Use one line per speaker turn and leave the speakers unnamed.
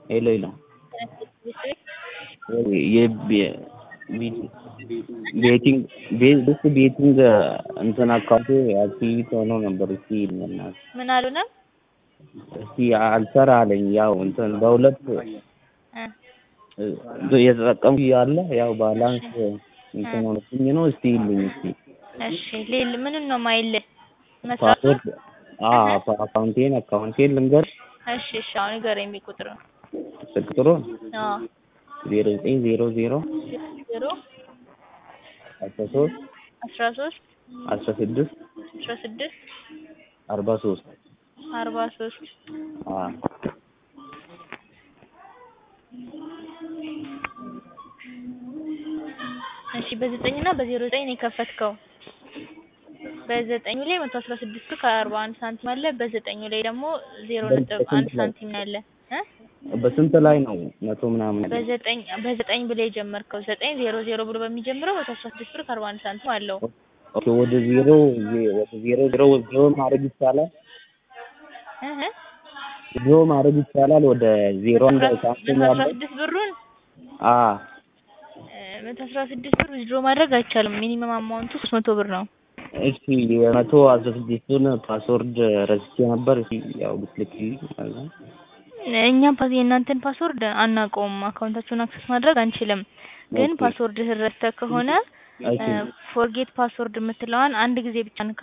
ሄሎ ሄሎ ቤቲንግ ቤት ቤቲንግ እንትን አካውንቴ አክቲቪቲ ሆኖ ነበር። እስቲ በእናትህ
ምን አሉና
እስቲ አልሰራ አለኝ። ያው እንትን በሁለት እየተጠቀምኩ እያለ ያው ባላንስ እንትን ሆኖብኝ ነው። እስቲ ይልኝ እስቲ
እሺ ሌል ምንን ነው ማይልህ መስራት
ፓስወርድ አካውንቴን አካውንቴን ልንገርሽ።
እሺ እሺ አሁን ንገረኝ ቁጥር
ስልክ ቁጥሩን
አዎ
ዜሮ ዘጠኝ ዜሮ ዜሮ
ዜሮ
አስራ ሶስት
አስራ ሶስት
አስራ ስድስት
አስራ ስድስት
አርባ ሶስት
አርባ ሶስት እሺ በዘጠኝ እና በዜሮ ዘጠኝ ነው የከፈትከው። በዘጠኙ ላይ መቶ አስራ ስድስት ብር ከአርባ አንድ ሳንቲም አለ። በዘጠኙ ላይ ደግሞ ዜሮ ነጥብ አንድ ሳንቲም ነው ያለ እ
በስንት ላይ ነው መቶ ምናምን?
በዘጠኝ በዘጠኝ ብለህ የጀመርከው ዘጠኝ ዜሮ ዜሮ ብሎ በሚጀምረው መቶ አስራ ስድስት ብር ከአርባ አንድ ሳንቲም አለው።
ኦኬ ወደ ዜሮ ወደ ዜሮ ዜሮ ዜሮ ማድረግ ይቻላል።
እህ
ዜሮ ማድረግ ይቻላል። ወደ ዜሮ አንድ ሳንቲም
መቶ አስራ
ያለው
ስድስት ብሩን
አ
መቶ አስራ ስድስት ብር ዊዝድሮ ማድረግ አይቻልም። ሚኒመም አማውንቱ ሶስት መቶ ብር ነው።
እሺ የመቶ አስራ ስድስቱን ፓስወርድ ረስቼ ነበር። እሺ ያው ብትልክልኝ ማለት ነው።
እኛም ፓስ የእናንተን ፓስወርድ አናውቀውም። አካውንታችሁን አክሰስ ማድረግ አንችልም። ግን
ኦኬ።
ፓስወርድ ረስተህ ከሆነ
እሺ
ፎርጌት ፓስወርድ የምትለዋን አንድ ጊዜ ብቻ